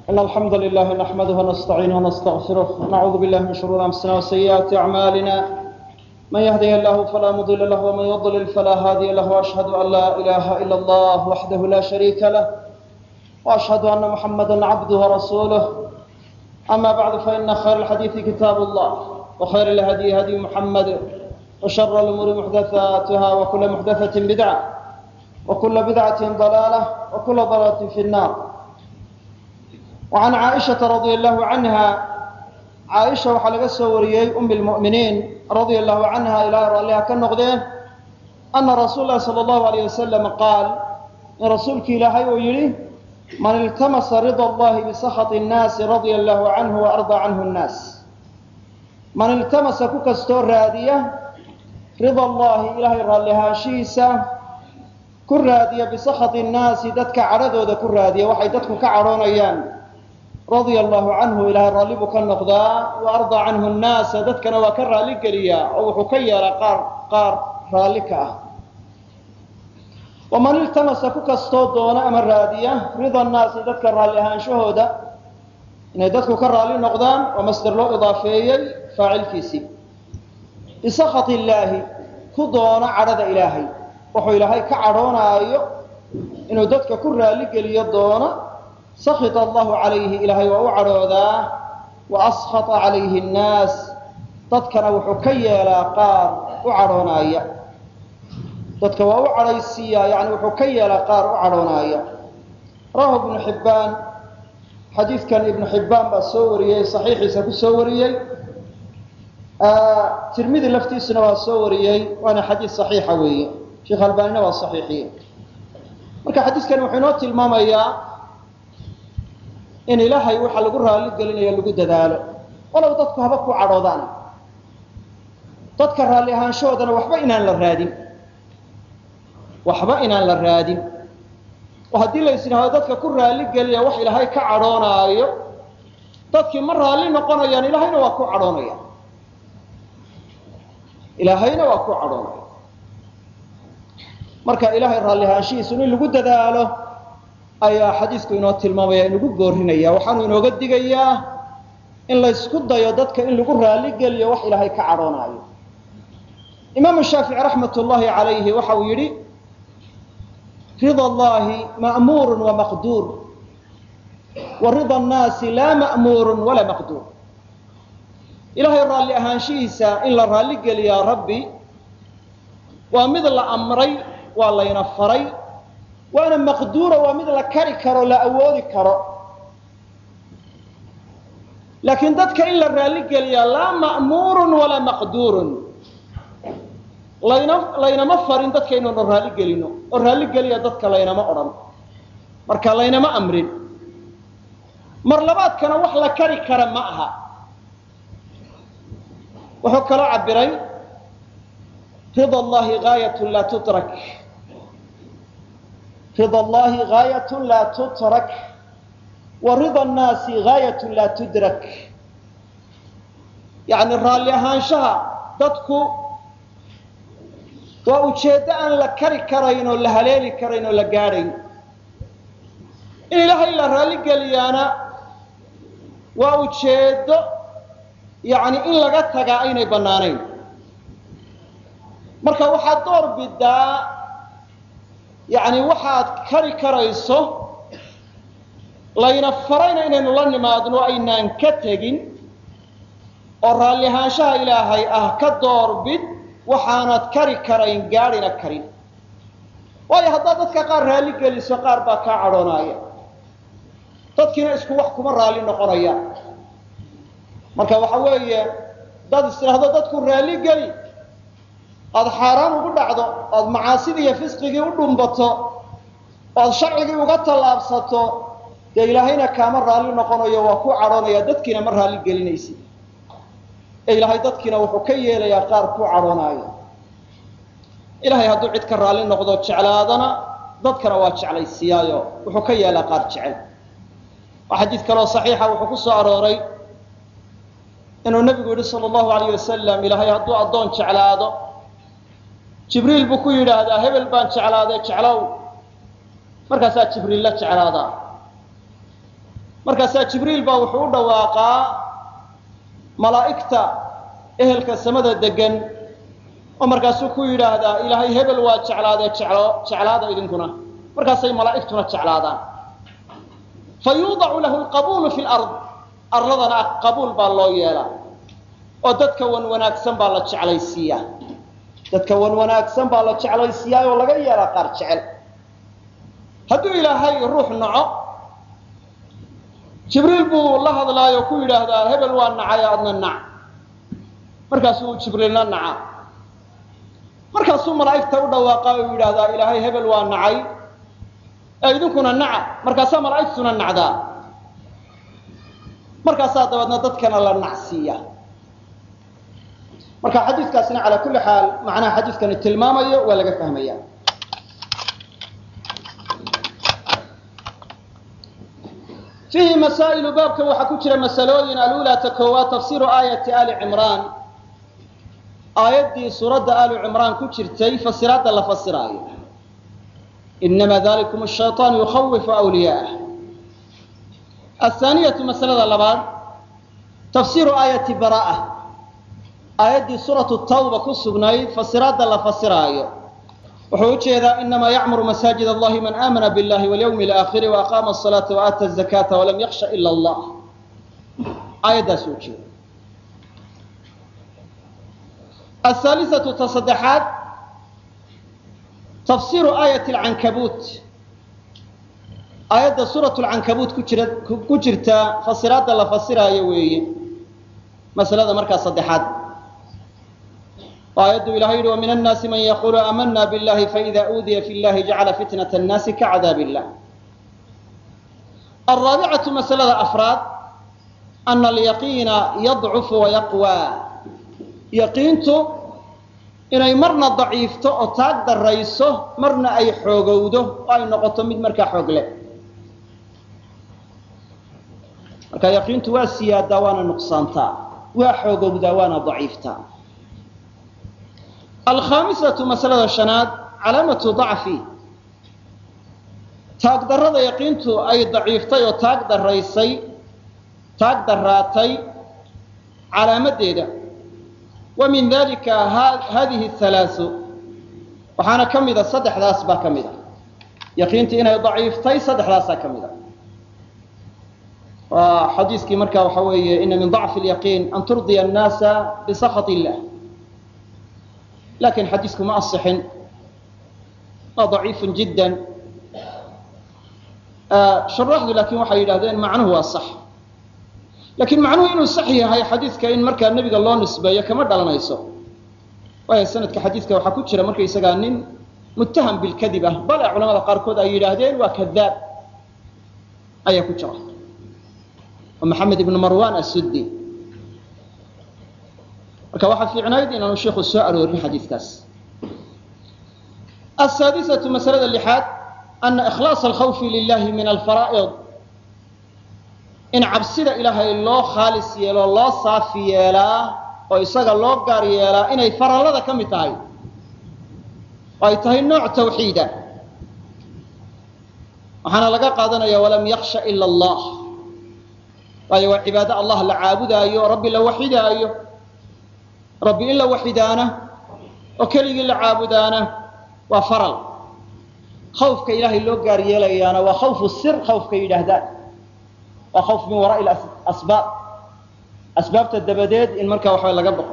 إن الحمد لله نحمده ونستعينه ونستغفره ونعوذ بالله من شرور أنفسنا وسيئات أعمالنا من يهده الله فلا مضل له ومن يضلل فلا هادي له وأشهد أن لا إله إلا الله وحده لا شريك له وأشهد أن محمدا عبده ورسوله أما بعد فإن خير الحديث كتاب الله وخير الهدي هدي محمد وشر الأمور محدثاتها وكل محدثة بدعة وكل بدعة ضلالة وكل ضلالة في النار وعن عائشة رضي الله عنها caaisha waxaa laga soo wariyey um lmu'miniin radia allahu canha ilahay raalliha ka noqdeen ana rasuul lahi sala allahu alayh wasalam qaal in rasuulki ilaahay uu yidhi man iltamasa rida allahi bisakhat nnaasi radia allahu canhu wa ardaa canhu nnaas man iltamasa ku kastoo raadiya rida allahi ilahay raallihaanshihiisa ku raadiya bisakhati nnaasi dadka cadhadooda ku raadiya waxay dadku ka cadhoonayaan radia allahu canhu ilaahay raalli buu ka noqdaa wa ardaa canhu nnaasa dadkana waa ka raalli geliyaa oo wuxuu ka yeelaa qaar qaar raalli ka ah waman iltamasa ku kastoo doona ama raadiya rida nnaasi dadka raalli ahaanshahooda inay dadku ka raalli noqdaan waa masder loo idaafeeyey faacilkiisii bisakhat illaahi ku doona cadhada ilaahay wuxuu ilaahay ka cadhoonaayo inuu dadka ku raalli geliyo doona sakit allahu calayhi ilaahay waa u cadhoodaa wa askhata calayhi nnaas dadkana wuxuu ka yeelaa qaar u cadhoonaaya dadka waa u cadhaysiiyaa yani wuxuu ka yeelaa qaar u cadhoonaaya rawahu ibnu xibbaan xadiidkan ibnu xibbaan baa soo wariyey saxiixiisa ku soo wariyey tirmidi laftiisuna waa soo wariyey waana xadiid saxiixa weeye sheekh albaanina waa saxiixiye marka xadiiskani wuxuu inoo tilmaamayaa in ilaahay waxa lagu raalli gelinayo lagu dadaalo walow dadku haba ku cadhoodaan dadka raalli ahaanshahoodana waxba inaan la raadin waxba inaan la raadin oo haddii la ysidhaahdo dadka ku raalli geliya wax ilaahay ka cadhoonaayo dadkii ma raalli noqonayaan ilaahayna waa ku cadhoonaya ilaahayna waa ku cadhoonaya marka ilaahay raalli ahaanshihiisu in lagu dadaalo ayaa xadiisku inoo tilmaamaya inugu goorinaya waxaanu inooga digayaa in laysku dayo dadka in lagu raalli geliyo wax ilaahay ka cadhoonaayo imaamu shaafici raxmat ullaahi calayhi waxa uu yidhi rida allahi ma'muurun wa maqduur wa rida annaasi laa ma'muurun walaa maqduur ilaahay raalli ahaanshihiisa in la raalli geliyaa rabbi waa mid la amray waa layna faray waana maqduura waa mid la kari karo la awoodi karo laakiin dadka in la raalli geliyaa laa ma'muurun walaa maqduurun layna laynama farin dadka inaynu raalli gelino oo raalli geliya dadka laynama odhan marka laynama amrin mar labaadkana wax la kari kara ma aha wuxuu kaloo cabiray rida allahi gaayat laa tutrak rida allahi gaayat laa tutrak wa rida annaasi gaayat laa tudrak yacni raalli ahaanshaha dadku waa ujeeddo aan la kari karayn oo la haleeli karayn oo la gaadhayn in ilaahay la raalli geliyaana waa ujeeddo yacni in laga tagaa aynay bannaanayn marka waxaad door bidaa yacni waxaad kari karayso layna farayna inaynu la nimaadno aynaan ka tegin oo raalli ahaanshaha ilaahay ah ka doorbid waxaanad kari karayn gaadhina karin waayo haddaad dadka qaar raalli geliso qaar baa kaa cadhoonaaya dadkiina isku wax kuma raalli noqonaya marka waxa weeye haddaad istidhaahdo dadku raalli geli aada xaaraan ugu dhacdo oad macaasidii iyo fisqigii u dhumbato oad sharcigii uga tallaabsato dee ilaahayna kaama raalli noqonayo waa ku cadhoonaya dadkiina ma raalli gelinaysid ee ilaahay dadkiina wuxuu ka yeelayaa qaar ku cadhoonaayo ilaahay hadduu cid ka raalli noqdo jeclaadana dadkana waa jeclaysiiyaayo wuxuu ka yeelaa qaar jecel waa xadiid kaloo saxiixa wuxuu ku soo arooray inuu nebigu yidhi sala allahu alayh wasalam ilaahay hadduu addoon jeclaado jibriil buu ku yidhaahdaa hebel baan jeclaaday jeclow markaasaa jibriil la jeclaadaa markaasaa jibriil baa wuxuu u dhawaaqaa malaa'igta ehelka samada degan oo markaasuu ku yidhaahdaa ilaahay hebel waa jeclaadee jeclo jeclaada idinkuna markaasay malaa'igtuna jeclaadaan fa yuudacu lahu lqabuulu fi lard arladana qabuul baa loo yeelaa oo dadka wan wanaagsan baa la jeclaysiiyaa dadka wan wanaagsan baa la jeclaysiiyaa oo laga yeelaa qaar jecel hadduu ilaahay ruux naco jibriil buu la hadlaayo ku yidhaahdaa hebel waa nacay adna nac markaasuu jibriilna naca markaasuu malaa'igta u dhawaaqa oo yidhaahdaa ilaahay hebel waa nacay ee idinkuna naca markaasaa malaa'igtuna nacdaa markaasaa dabeedna dadkana la nacsiiya marka xadiiskaasina calaa kulli xaal macnaha xadiiskani tilmaamayo waa laga fahmaya fiihi masaa'ilu baabkan waxaa ku jira masalooyin alulaa ta koowaad tafsiiru aayati ali cimraan aayaddii suuradda aali cimraan ku jirtay fasiraadda la fasiraayo inama dalikum shayطaan yukhawifu wliyaa'ah athaaniyatu masalada labaad tafsiiru aayati baraa'a aayaddii suuratu tawba ku sugnayd fasiraadda la fasiraayo wuxuu ujeedaa inamaa yacmuru masaajid allahi man aamana biاllahi walyawmi alaakhiri waaqaama asalaata waaata azakata walam yaksha ila allah aayaddaasuu ujeeda ahaalisatu ta saddexaad tafsiiru aayati alcankabuut aayadda suuratu lcankabuut ku jira ku jirta fasiraadda la fasiraayo weeye masalada markaa saddexaad aayaddu ilahay yihi وmin الnaasi man yaqulu amana bاllahi faإida uudiya fi اllahi jacala fitnaة الnaasi kacadaab الlah alraabicaةu masalada afraad ana alyaqiina yadcufu wayaqwى yaqiintu inay marna daciifto oo taag darayso marna ay xoogowdo oo ay noqoto mid markaa xoog leh marka yaqiintu waa siyaadaa waana nuqsaantaa waa xoogowdaa waana daciiftaa alkhaamisatu masalada shanaad calaamatu dacfi taag darrada yaqiintu ay daciiftay oo taag daraysay taag daraatay calaamadeeda wa min dalika hadihi halaasu waxaana ka mida saddexdaas baa ka mid a yaqiintii inay daciiftay saddexdaasaa ka mid a waa xadiiskii marka waxa weeye ina min dacfi lyaqiin an turdiya annaasa bisakhat illah lakin xadiisku ma asixin waa daciifu jidda shuraaxdu laakin waxay yidhahdeen macnuhu waa sax lakin macnuhu inuu sax yahay xadiiska in markaa nebiga loo nisbeeyo kama dhalanayso waayo sanadka xadiiska waxaa ku jira markaysagaa nin muttaham bilkadib ah bale culamada qaarkood ay yidhaahdeen waa kadaab ayaa ku jira oo maxamed ibnu marwan asuddi marka waxaa fiicnayd inaanu sheikhu soo aroorin xadiiskaas asaadisatu masalada lixaad ana ikhlaasa alkhawfi lilahi min alfaraa'id in cabsida ilaahay loo khaalis yeelo loo saafi yeelaa oo isaga loo gaar yeelaa inay farallada ka mid tahay oo ay tahay nooc tawxiida waxaana laga qaadanaya walam yaksha ila allah waayo waa cibaado allah la caabudaayo rabbi la waxidaayo rabbi in la waxidaana oo keligii la caabudaana waa faral khawfka ilaahay loo gaar yeelayaana waa khawfu sir khawfka yidhaahdaan waa khawf min waraa'i asbaab asbaabta dabadeed in markaa waxaa laga baqo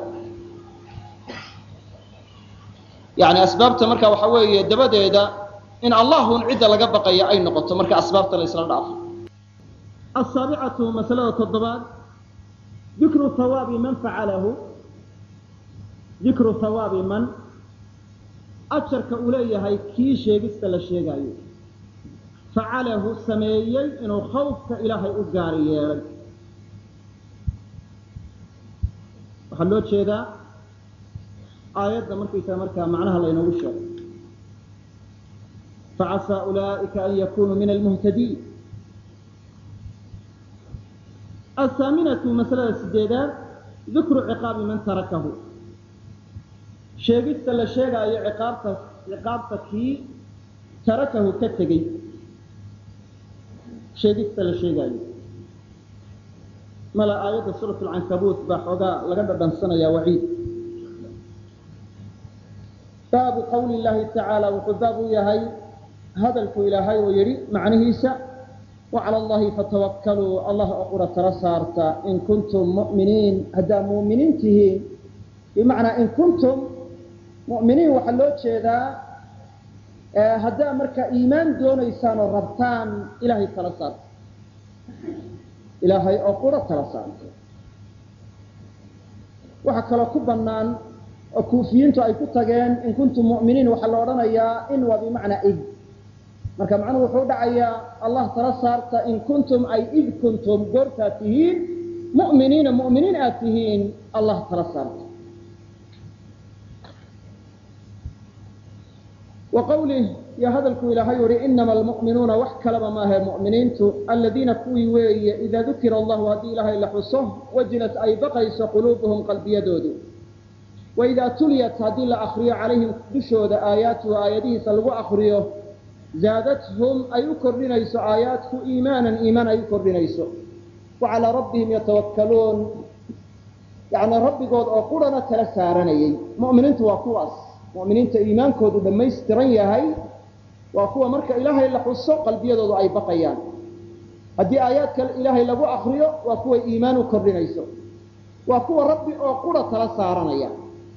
yani asbaabta marka waxa weeye dabadeeda in allahun cidda laga baqaya ay noqoto marka asbaabta la isla dhaafo asaabicatu masalada toddobaad dikru hawaabi man facalahu dikru hawaabi man ajarka uu leeyahay kii sheegista la sheegaayo facalahu sameeyey inuu khawfka ilaahay u gaari yeelay waxaa loo jeedaa aayadda markaysaa markaa macnaha laynoogu sheegay facasaa ulaa'ika an yakunuu min almuhtadiin athaaminatu masalada sideedaad dikru ciqaabi man tarakahu sheegista la sheegaayo ciqaabta ciqaabta kii tarakahu ka tegey sheegista la sheegaayo mala aayadda suurat alcankabuut baa xoogaa laga dhadhansanayaa waciid baabu qawli llahi tacaala wuxuu baab u yahay hadalku ilaahay oo yidhi macnihiisa wacala allahi fatawakkaluu allah oo qura tala saarta in kuntum mu'miniin haddaa mu'miniin tihiin bimacnaa in kuntum mu'miniin waxaa loo jeedaa haddaa marka iimaan doonaysaan oo rabtaan ilaahay tala saarta ilaahay oo qura tala saarta waxaa kaloo ku bannaan oo kuufiyiintu ay ku tageen in kuntum mu'miniin waxaa la odhanayaa in waa bimacnaa id marka macnuhu wuxuu dhacayaa allah tala saarta in kuntum ay id kuntum goortaad tihiin mu'miniina mu'miniin aad tihiin allah tala saarta wa qawlih iyo hadalku ilaahay uhi inama almu'minuuna wax kalaba maahe mu'miniintu aladiina kuwii weeye idaa dukira allahu haddii ilaahay la xuso wajilat ay baqayso quluubuhum qalbiyadoodu waidaa tuliyat haddii la akriyo calayhim dushooda aayaatuhu aayadihiisa lagu akriyo zaadathum ay u kordhinayso aayaadku iimaanan iimaan ay u kordhinayso wa calaa rabbihim yatawakkaluun yacni rabbigood oo qurana tala saaranayay mu'miniintu waa kuwaas mu'miniinta iimaankoodu dhammaystiran yahay waa kuwa marka ilaahay la xuso qalbiyadoodu ay baqayaan haddii aayaadka ilaahay lagu akriyo waa kuwa iimaan u kordhinayso waa kuwa rabbi oo qura tala saaranaya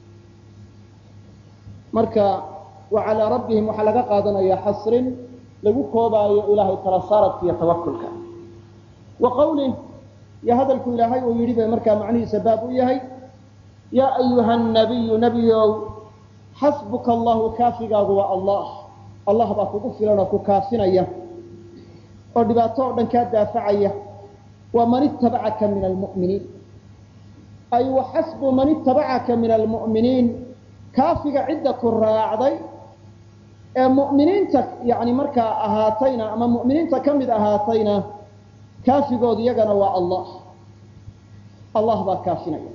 marka wa calaa rabbihim waxaa laga qaadanaya xasrin lagu koobaayo ilaahay tala saaradka iyo tawakulka wa qawlih iyo hadalku ilaahay uu yidhi bay markaa macnihiisa baab u yahay yaa ayuha nabiyu nebiyow xasbuka allahu kaafigaagu waa allah allah baa kugu filan oo ku kaafinaya oo dhibaato oo dhan kaa daafacaya waa man itabacaka min almu'miniin ay wa xasbu man itabacaka min almu'miniin kaafiga cidda ku raacday ee mu'miniinta yani markaa ahaatayna ama mu'miniinta ka mid ahaatayna kaafigood iyagana waa allah allah baa kaafinaya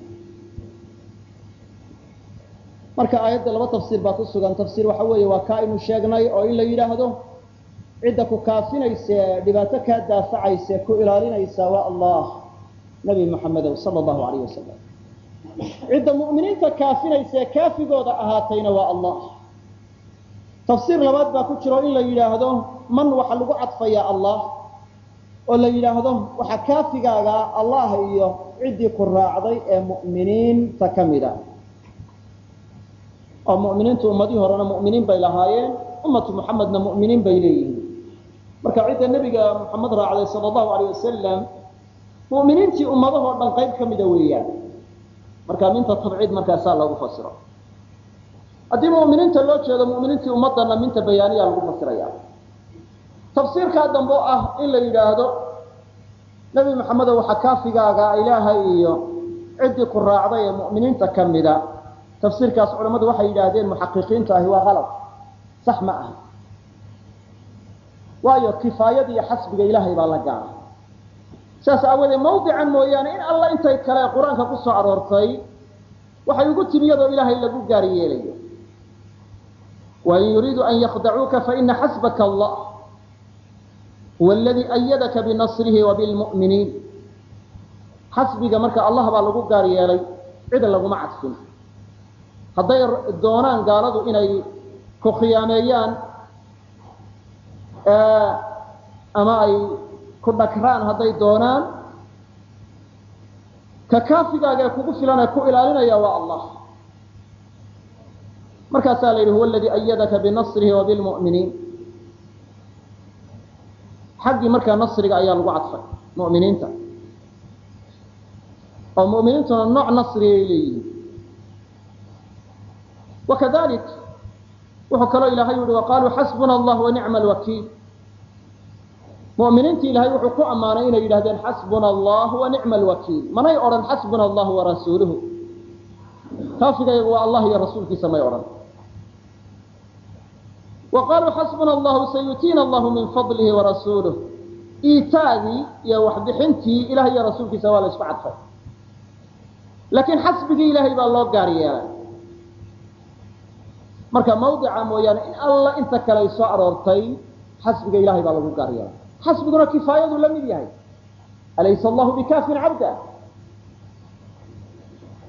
marka aayadda laba tafsiir baa ku sugan tafsiir waxa weeye waa kaa aynu sheegnay oo in la yidhaahdo cidda ku kaafinayse dhibaato kaa daafacayse ku ilaalinaysa waa allah nabi maxamedow sala allahu alayh wasalam cidda mu'miniinta kaafinayse kaafigooda ahaatayna waa allah tafsiir labaad baa ku jiro in la yidhaahdo man waxaa lagu cadfayaa allah oo la yidhaahdo waxaa kaafigaaga allah iyo ciddii ku raacday ee mu'miniinta ka mida oo mu'miniintu ummadihii horena mu'miniin bay lahaayeen ummatu muxamedna mu'miniin bay leeyihiin marka cidda nebiga muxamed raacday sala allahu alayh wasalam mu'miniintii ummadahoo dhan qayb ka mida weeyaan marka minta tabciid markaasaa loogu fasiro haddii mu'miniinta loo jeedo mu'miniintii ummadana minta bayaaniya lagu fasiraya tafsiirkaa dambe oo ah in la yidhaahdo nebi maxamedo waxaa kaafigaaga ilaahay iyo ciddii ku raacday ee mu'miniinta ka mida tafsiirkaas culammadu waxay yidhaahdeen muxaqiqiintu ahi waa qalab sax ma aha waayo kifaayada iyo xasbiga ilaahay baa la gaara saas aawadeed mawdican mooyaane in alla intay kale qur-aanka ku soo aroortay waxay ugu timi iyadoo ilaahay lagu gaari yeelayo wain yuriidu an yakdacuuka faina xasbaka allah huwa aladii ayadaka binasrihi wa bilmu'miniin xasbiga marka allah baa lagu gaar yeelay cida laguma cadfin hadday doonaan gaaladu inay ku khiyaameeyaan ama ay ku dhagraan hadday doonaan ka kaafigaaga ee kugu filan ee ku ilaalinaya waa allah markaasaa la yidhi huwa aladii ayadaka binasrihi wa bilmu'miniin xaggii markaa nasriga ayaa lagu cadfay mu'miniinta oo mu'miniintuna nooc nasrigay leeyihiin wakadalik wuxuu kaloo ilahay yihi waqaaluu xasbuna allah wanicma alwakiil mu'miniintii ilahay wuxuu ku ammaanay inay yidhahdeen xasbuna allah wanicma alwakiil manay odhan xasbuna allah warasuuluhu kaafigaygu waa allah iyo rasuulkiisa may odhan wa qaluu xasbuna allahu sayutiina allahu min fadlihi warasuuluh iitaadii iyo waxbixintii ilahay iyo rasuulkiisa waa la isku cadfay laakiin xasbigii ilahay baa loo gaar yeelay marka mawdica mooyaane in alla inta kale ay soo aroortay xasbiga ilahay baa lagu gaar yeelay xasbiguna kifaayadu la mid yahay alaysa allahu bikaafin cabda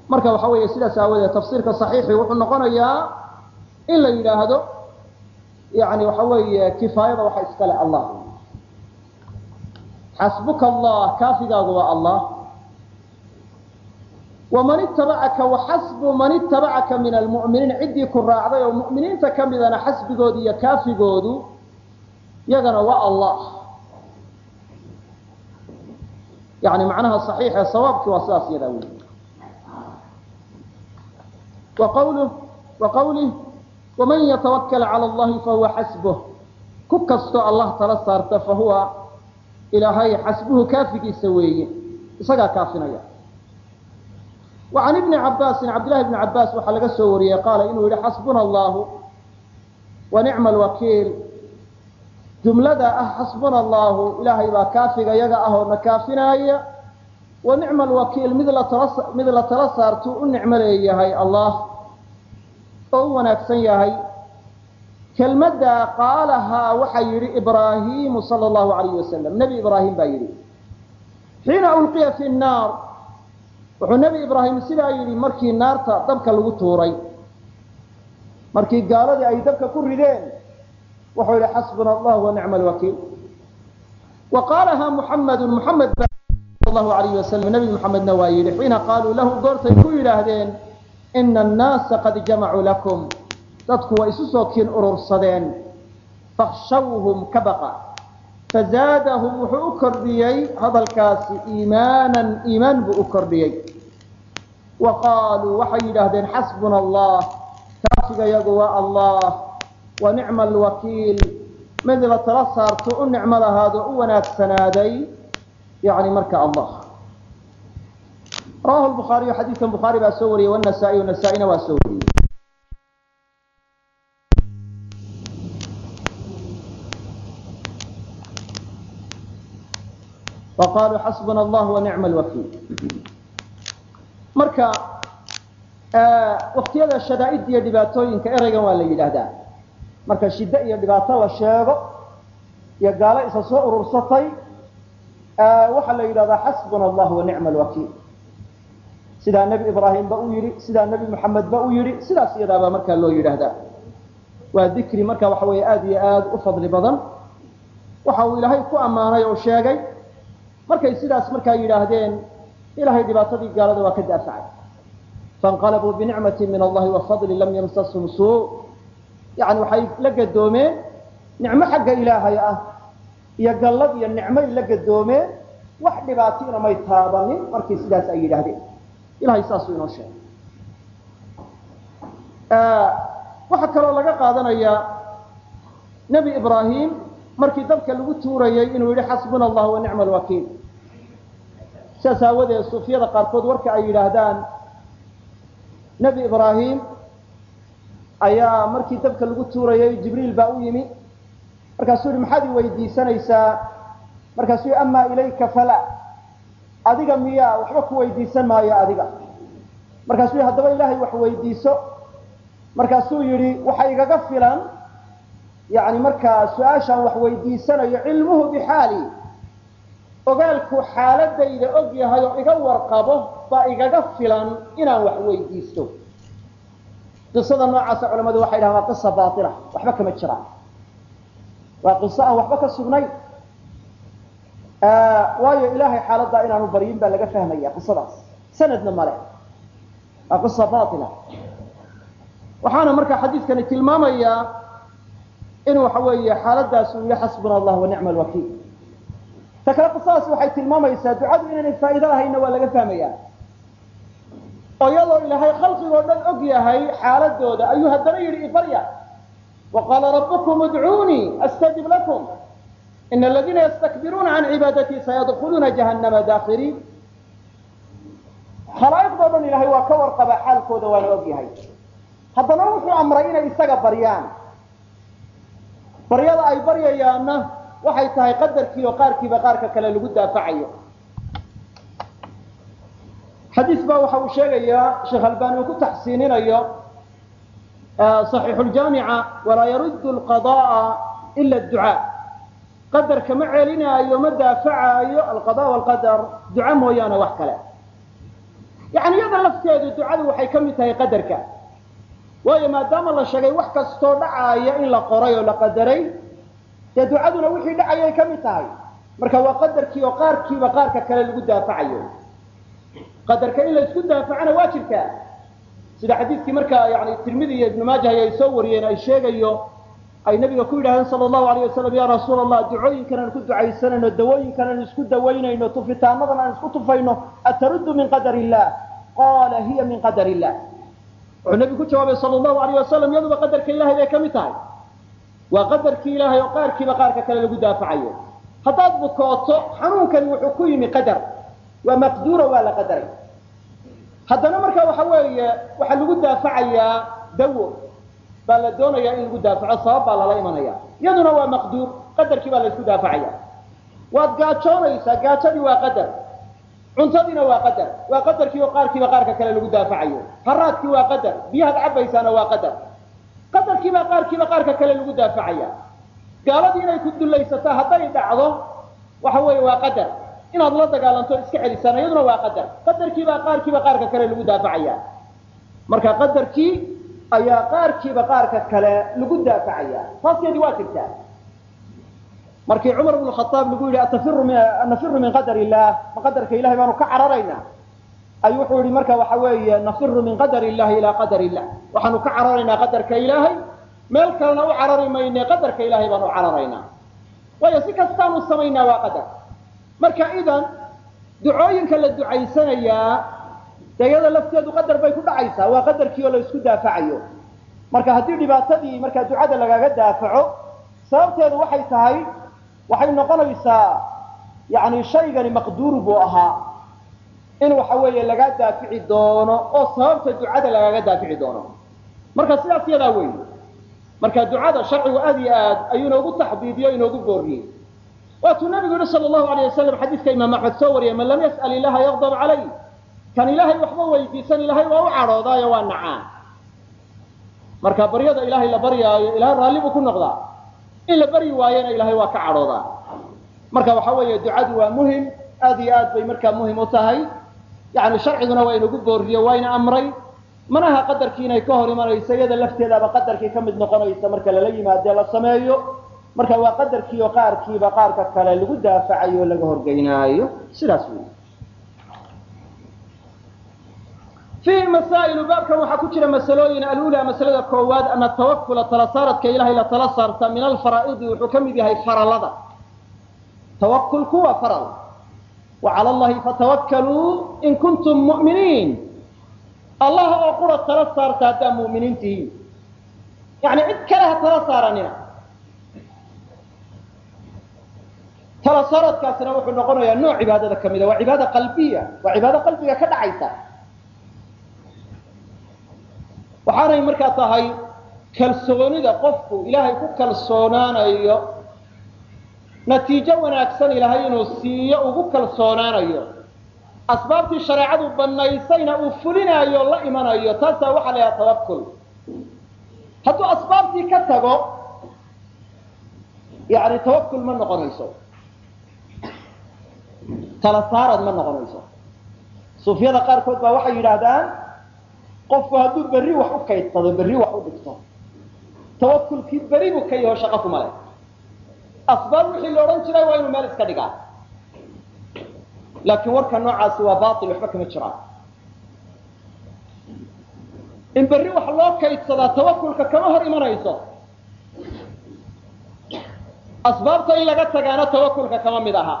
marka waxa weeye sidaas aawadeed tafsiirka saxiixi wuxuu noqonayaa in la yidhaahdo yani waxa weeye kifaayada waxa iskale allah xasbuka allah kaafigaagu waa allah waman itabacaka waxasbu man itabacaka min almu'miniin ciddii ku raacday oo mu'miniinta ka midana xasbigoodu iyo kaafigoodu yagana waa allah yani macnaha صaxiixe sawaabkii waa sidaas yadaa wey waqawluh waqawlih waman yatawakal calى اllahi fahuwa xasbuh ku kastoo allah tala saarta fahuwa ilaahay xasbuhu kaafigiisa weeye isagaa kaafinaya wa can ibni cabaasin cabdillahi bni cabaas waxaa laga soo wariyey qaala inuu yihi xasbuna allahu wa nicma alwakiil jumlada ah xasbuna allahu ilaahay baa kaafiga yaga ah oo na kaafinaaya wa nicma alwakiil mid latala mid la tala saartuu u nicmo leeyahay allah oo u wanaagsan yahay kelmadda qaalahaa waxaa yidhi ibraahimu sala allahu alayh wasalam nebi ibraahim baa yidhi xiina ulqiya fi nnaar wuxuu nebi ibraahim sidaa yidhi markii naarta dabka lagu tuuray markii gaaladii ay dabka ku rideen wuxuu yidhi xasbuna allah wa nicma alwakiil wa qaalahaa muxamedun muxamed ba sal allahu alayh wasalam nebi muxamedna waa yidhi xiina qaaluu lahu goortay ku yidhaahdeen ina annaasa qad jamacuu lakum dadku waa isu soo kiin urursadeen fakhshawhum ka baqa fazaadahum wuxuu u kordhiyey hadalkaasi iimaanan iimaan buu u kordhiyey wa qaaluu waxay yidhaahdeen xasbuna allah kaafiga yagu waa allah wa nicma alwakiil mid la tala saarto u nicmo lahaado u wanaagsanaaday yani marka allah rawahu lbukhaariyu xadiidkan bukhaari baa soo wariyey wanasaa-iy nasaa-ina waa soo wariyey wa qaluu xasbuna allah wa nicma alwakiil marka waktiyada shadaa'idda iyo dhibaatooyinka ereygan waa la yidhaahdaa marka shiddo iyo dhibaato la sheego iyo gaalo isa soo urursatay waxaa la yidhahdaa xasbuna allah wa nicma alwakiil sidaa nebi ibraahim ba u yidhi sidaa nebi moxamed ba u yidhi sidaas iyadaabaa markaa loo yidhaahdaa waa dikri marka waxa weeye aada iyo aada u fadli badan waxa uu ilaahay ku ammaanay oo sheegay markay sidaas markaa yidhaahdeen ilahay dhibaatadii gaalada waa ka daafacay fainqalabuu binicmati min allahi wa fadli lam yamsashum suu yani waxay la gadoomeen nicmo xagga ilaahay ah iyo gallad iyo nicmay la gadoomeen wax dhibaatiina may taabanin markii sidaas ay yidhaahdeen ilahay saasuu inoo sheegay waxaa kaloo laga qaadanayaa nebi ibraahim markii dabka lagu tuurayay inuu yihi xasbuna allah wa nicma alwakiil sidaas aawadeed suufiyada qaarkood warka ay yidhaahdaan nebi ibraahim ayaa markii dabka lagu tuurayay jibriil baa u yimi markaasuu yihi maxaad i weydiisanaysaa markaasuu yihi amaa ilayka fala adiga miyaa waxba ku weydiisan maayo adiga markaasuu yihi haddaba ilaahay wax weydiiso markaasuu yidhi waxa igaga filan yani markaa su-aashaan wax weydiisanayo cilmuhu bixaali ogaalku xaaladayda og yahay oo iga warqabo baa igaga filan inaan wax weydiisto qisada noocaasa culamadu waxay dhahan waa qisa baila waxba kama jiraan waa qiso aan waxba ka sugnayn waayo ilaahay xaaladdaa inaanu baryin baa laga fahmaya qisadaas sanadna male waa qisa baila waxaana markaa xadiidkani tilmaamayaa in waxa weeye xaaladaas uu yihi xasbuna allah wa nicma alwakiil ta kale qisadaas waxay tilmaamaysaa ducadu inaynay faa'iido lahaynna waa laga fahmaya oo iyadoo ilaahay khalqigoo dhan og yahay xaaladooda ayuu haddana yidhi ibarya wa qaala rabbukum udcuunii astajib lakum ina aladiina yastakbiruuna can cibaadatii sayadkuluuna jahannama daakiriin khalaa'iqdoo dhan ilaahay waa ka warqaba xaalkooda waana og yahay haddana wuxuu amray inay isaga baryaan baryada ay baryayaanna waxay tahay qadarkii oo qaarkiiba qaarka kale lagu daafacayo xadiis baa waxa uu sheegayaa sheekh albani uu ku taxsiininayo صaxiixu ljaamica walaa yaruddu alqada'a ila adducaa qadarka ma celinaayo ma daafacaayo alqada walqadar duca mooyaane wax kale yani iyada lafteedu ducadu waxay ka mid tahay qadarka waayo maadaama la sheegay wax kastoo dhacaaya in la qoray oo la qadaray dee ducaduna wixii dhacayay ka mid tahay marka waa qadarkii oo qaarkiiba qaarka kale lagu daafacayo qadarka in la isku daafacana waa jirtaa sida xadiidkii markaa yani tirmidi iyo ibnu maajah ay soo wariyeen ay sheegayo ay nabiga ku yidhahdeen sala allahu alayh wasalam ya rasuula allah ducooyinkan aan ku ducaysanayno dawooyinkan aan isku dawaynayno tufitaanadan aan isku tufayno ataruddu min qadar illah qaala hiya min qadar illah wuxuu nabigu ku jawaabay sala allahu alayh wasalam iyaduba qadarka ilahay bay ka mid tahay waa qadarkii ilaahay oo qaarkiiba qaarka kale lagu daafacayo haddaad bukooto xanuunkani wuxuu ku yimi qadar waa maqduuro waa la qadaray haddana marka waxa weeye waxaa lagu daafacayaa dawo baa la doonayaa in lagu daafaco sabab baa lala imanaya iyaduna waa maqduur qadarkii baa la isku daafacaya waad gaajoonaysaa gaajadii waa qadar cuntadiina waa qadar waa qadarkii oo qaarkiiba qaarka kale lagu daafacayo haraadkii waa qadar biyahaad cabaysaana waa qadar qadarkiibaa qaarkiiba qaarka kale lagu daafacaya gaaladii inay ku dulaysataa hadday dhacdo waxa weeye waa qadar inaad la dagaalanto iska celisaan iyaduna waa qadar qadarkiibaa qaarkiiba qaarka kale lagu daafacaya marka qadarkii ayaa qaarkiiba qaarka kale lagu daafacaya taaskeedii waa jirtaa markii cumar bnu khaaab lagu yidhi anafiru min qadar illah ma qadarka ilahay baanu ka cararaynaa ayuu wuxuu yihi marka waxa weeye nafiru min qadar illahi ilaa qadar illah waxaanu ka cararaynaa qadarka ilaahay meel kalena u carari mayne qadarka ilahay baanu cararaynaa waayo si kastaanu samaynaa waa qadar marka idan ducooyinka la ducaysanayaa dee iyada lafteedu qadar bay ku dhacaysaa waa qadarkii oo la isku daafacayo marka haddii dhibaatadii markaa ducada lagaga daafaco sababteedu waxay tahay waxay noqonaysaa yani shaygani maqduur buu ahaa in waxa weeye lagaa daafici doono oo sababta ducada lagaga daafici doono marka sidaas yadaa wey marka ducada sharcigu aad iyo aad ayuu inoogu taxdiidiyo inoogu booriyey waatuu nabigu yihi sal allahu alayh wasalam xadiidka imaam axmed soo wariyay man lam yas'al ilaha yaqdab calay kan ilaahay waxba weydiisan ilaahay waa u cadhoodaayo waa nacaa marka baryada ilaahay la baryaayo ilahay raalli buu ku noqdaa in la baryi waayana ilahay waa ka cadhoodaa marka waxa weeye ducadu waa muhim aad iyo aad bay markaa muhim u tahay yani sharciguna waa inagu booriyo waa ina amray manaha qadarkii inay ka hor imanayso iyada lafteedaaba qadarkii ka mid noqonaysa marka lala yimaadee la sameeyo marka waa qadarkii oo qaarkiiba qaarka kale lagu daafacayo o laga horgeynaayo sidaas wey fiihi masaa'ilu baabkan waxaa ku jira masalooyin alula masalada koowaad ana tawakula tala saaradka ilahay la tala saarta min alfaraa'idi wuxuu ka mid yahay faralada tawakulku waa faral wa cala allahi fatawakkaluu in kuntum mu'miniin allah oo qura tala saarta haddaa mu'miniin tihiin yani cid kale ha tala saaranina tala saaradkaasina wuxuu noqonayaa nooc cibaadada ka mida waa cibaada qalbiya waa cibaado qalbiga ka dhacaysa waxaanay markaa tahay kalsoonida qofku ilaahay ku kalsoonaanayo natiijo wanaagsan ilaahay inuu siiyo ugu kalsoonaanayo asbaabtii shareecadu banaysayna uu fulinaayo la imanayo taasaa waxaa la yhaha tawakul hadduu asbaabtii ka tago yani tawakul ma noqonayso tala saarad ma noqonayso suufyada qaarkood baa waxay yidhaahdaan qofku hadduu berri wax u kaydsado berri wax u dhigto tawakulkii beri buu ka yaho shaqo kuma leh asbaab wixii la odhan jiray waa inuu meel iska dhigaa laakiin warka noocaasi waa bail waxba kama jiraan in berri wax loo kaydsadaa tawakulka kama hor imanayso asbaabta in laga tagaana tawakulka kama mid aha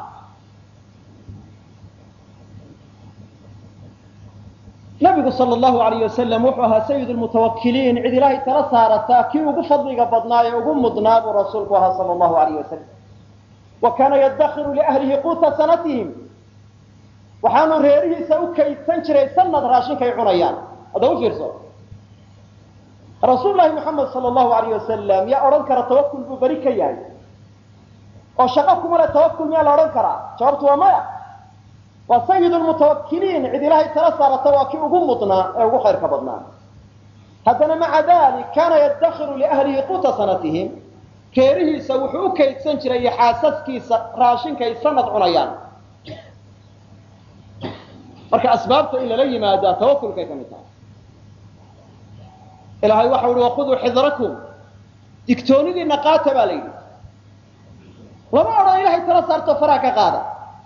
nabigu sal allahu alayh wasalam wuxuu ahaa sayid lmutawakiliin cid ilaahay tala saarataa kii ugu fadliga badnaa ee ugu mudnaa buu rasuulku ahaa sal allahu alayh wasalam wa kaana yaddakiru liahlihi quuta sanatihim waxaanu reerihiisa u kaydsan jiray sanad raashinkay cunayaan hadda u fiirso rasuul lahi muxamed sal allahu alayh wasalam yaa odhan kara tawakul buu beri ka yahay oo shaqo kuma le tawakul miyaa la odhan karaa jawaabtu waa maya waa sayid lmutawakiliin cid ilaahay tala saarata waa kii ugu mudnaa ee ugu khayrka badnaa haddana maca dalik kaana yaddakiru liahlihi quuta sanatihim reerihiisa wuxuu u kaydsan jiray iyo xaasaskiisa raashinkay sanad cunayaan marka asbaabta in lala yimaadaa tawakulkay ka mid tahay ilaahay waxau ihi waquduu xidrakum digtoonidiina qaata baa la yidhi lama odhan ilahay tala saarto faraha ka qaada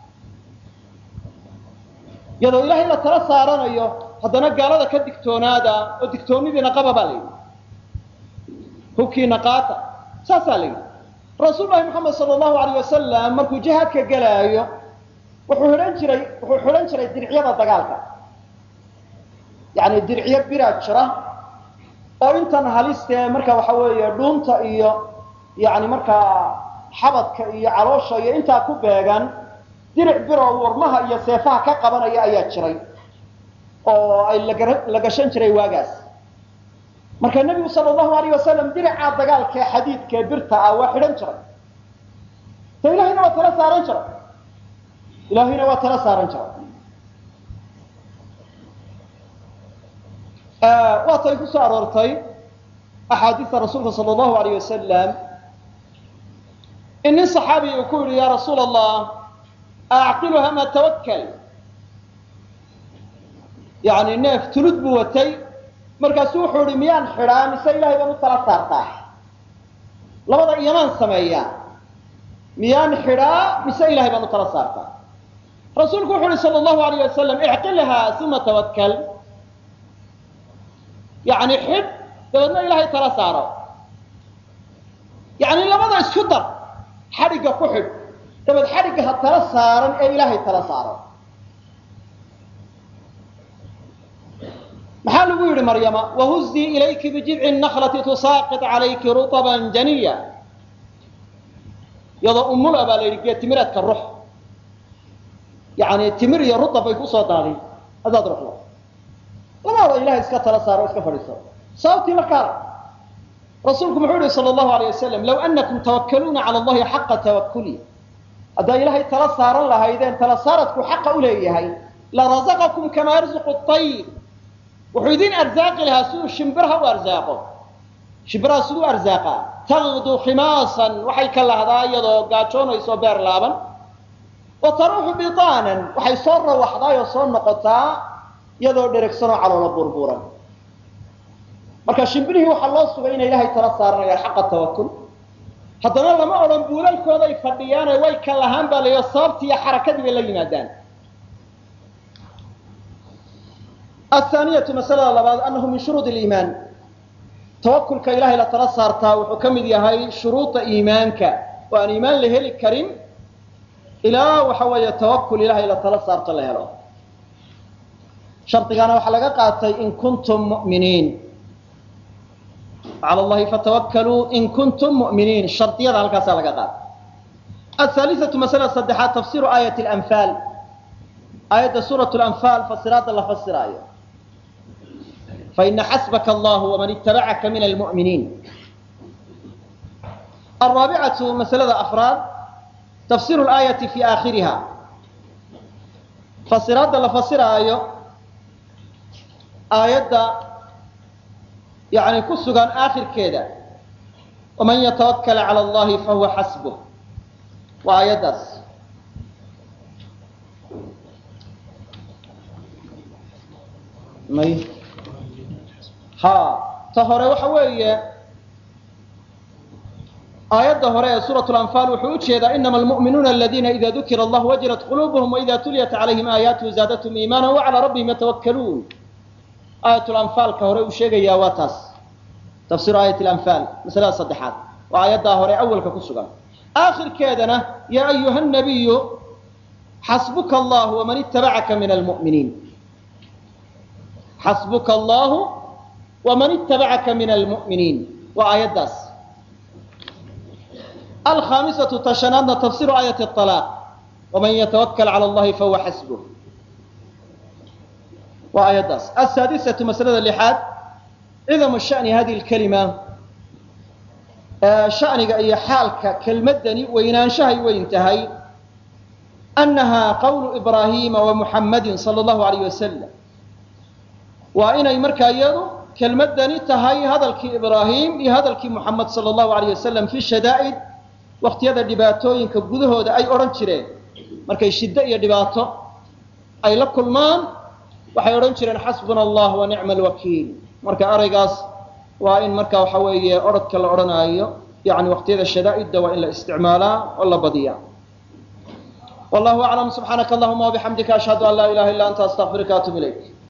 iyadoo ilaahay la tala saaranayo haddana gaalada ka digtoonaada oo digtoonidiina qaba baa la yidhi hubkiina qaata saasaa la yidhi rasuul lahi moxamed sala allahu alayh wasalam markuu jihaadka gelaayo wuxuu xidhan jiray wuxuu xidhan jiray dircyada dagaalka yacni dircyo biraa jira oo intan halistee marka waxa weeye dhuunta iyo yani markaa xabadka iyo caloosha iyo intaa ku beegan diric biroo warmaha iyo seefaha ka qabanaya ayaa jiray oo ay la gashan jiray waagaas marka nebigu sala allahu alayh wasalam diricaa dagaalkaee xadiidkaee birta ah waa xidhan jiray de ilahayna waa tala saaran jiray ilaahayna waa tala saaran jiray waatay ku soo aroortay axaadiista rasuulka sala allahu alayh wasalam in nin saxaabiya uu ku yidhi ya rasuula allah acqiluha ma tawakkal yani neef tulud buu watay markaasuu wuxuu ihi miyaan xidhaa mise ilahay baan u tala saartaa labada iyamaan sameeyaa miyaan xidhaa mise ilahay baan u tala saartaa rasuulku wuxu uhi sala allahu alayh wasalam icqilha uma tawakkal yani xidh dabeedna ilaahay tala saaro yani labada isku dar xadhigga ku xidh dabeed xadhigga ha tala saaran ee ilaahay tala saaro maxaa lagu yidhi maryama wahuzii ilayki bijidci naklati tusaaqit calayki ruطban janiya iyadoo umula baa la yidhi geed timireedka rux yani timir iyo rutab bay kusoo daadin hadaad ruxdo labada ilahay iska tala saaro o iska fadhiiso sababtii markaa rasuulku muxuu yihi sal allahu alay wasalam low anakum tawakkaluuna cala allahi xaqa tawakuli haddaa ilaahay tala saaran lahaydeen tala saaradku xaqa u leeyahay larazaqakum kamaa yarzuqu ayr wuxuu idin arsaaqi lahaa siduu shimbirha u arsaaqo shimbiraha siduu arsaaqa taqdu khimaasan waxay ka lahdaa iyadoo gaajoonayso beer laaban wa taruuxu bitaanan waxay soo rawaxdaayoo soo noqotaa iyadoo dheregsanoo caloola burburan marka shimbirihii waxaa loo sugay inay ilaahay tala saaranayaan xaqa tawakul haddana lama odhan buulalkooday fadhiyaane way ka lahaan baa layo sababtii iyo xarakadii bay la yimaadaan athaaniyatu masalada labaad annahu min shuruud liimaan tawakulka ilahay la tala saartaa wuxuu ka mid yahay shuruuda iimaanka oo aan iimaan la heli karin ilaa waxa weeye tawakul ilahay la tala saarto la helo shardigaana waxaa laga qaatay in kuntum mu'miniin cala allahi fatawakkaluu in kuntum mu'miniin shardiyada halkaasaa laga qaatay ahaalisatu masalada saddexaad tafsiru aayat lanfaal aayadda suurat lanfaal fasiraadda la fasiraayo faina xasbaka allahu waman itabacaka min almu'miniin alraabicatu masalada afraad tafsiru laayati fi aakhiriha fasiraadda la fasiraayo aayadda yani ku sugan aakhirkeeda waman yatawakala cala allahi fahuwa xasbuh waa aayaddaas may ha ta hore waxa weeye aayadda hore ee suuraة اlanfaal wuxuu u jeedaa inama almu'minuuna aladiina ida dukira allah wajilat qulubuhum waida tuliyat calayhim aayaatuhu zaadathum iimaana wacalaa rabbihim yatawakkaluun aayat lanfaalka hore uu sheegayaa waa taas tafsiru aayat lanfaal masalada saddexaad waa aayaddaa hore awalka ku sugan aakhirkeedana yaa ayuha nabiyu xasbuka allah waman itabacaka min almu'miniin xasbuka allahu waman itabacaka min almu'miniin waa aayaddaas alkhaamisatu tashanaadna tafsiru aayati alaaq waman yatawakal cala allahi fahuwa xasbuh waa aayaddaas asaadisatu masalada lixaad cidamu shani hadihi lkalima shaniga iyo xaalka kelmaddani weynaanshahay weyn tahay annaha qawlu ibraahiima wa muxammadin sala allahu alayh wasalam waa inay markaa iyadu kelmaddani tahay hadalkii ibraahim iyo hadalkii muxamed sala allahu alayh wasalam fi shadaa'id wakhtiyada dhibaatooyinka gudahooda ay odhan jireen markay shiddo iyo dhibaato ay la kulmaan waxay odhan jireen xasbuna allah wa nicma alwakiil marka eraygaas waa in marka waxa weeye orodka la odhanaayo yani waqtiyada shadaa'idda waa in la isticmaalaa oo la badiyaa wallahu aclam subxaanaka allahuma wabixamdika ashhadu an laa ilaha illa anta astaqfiruka atub ilayk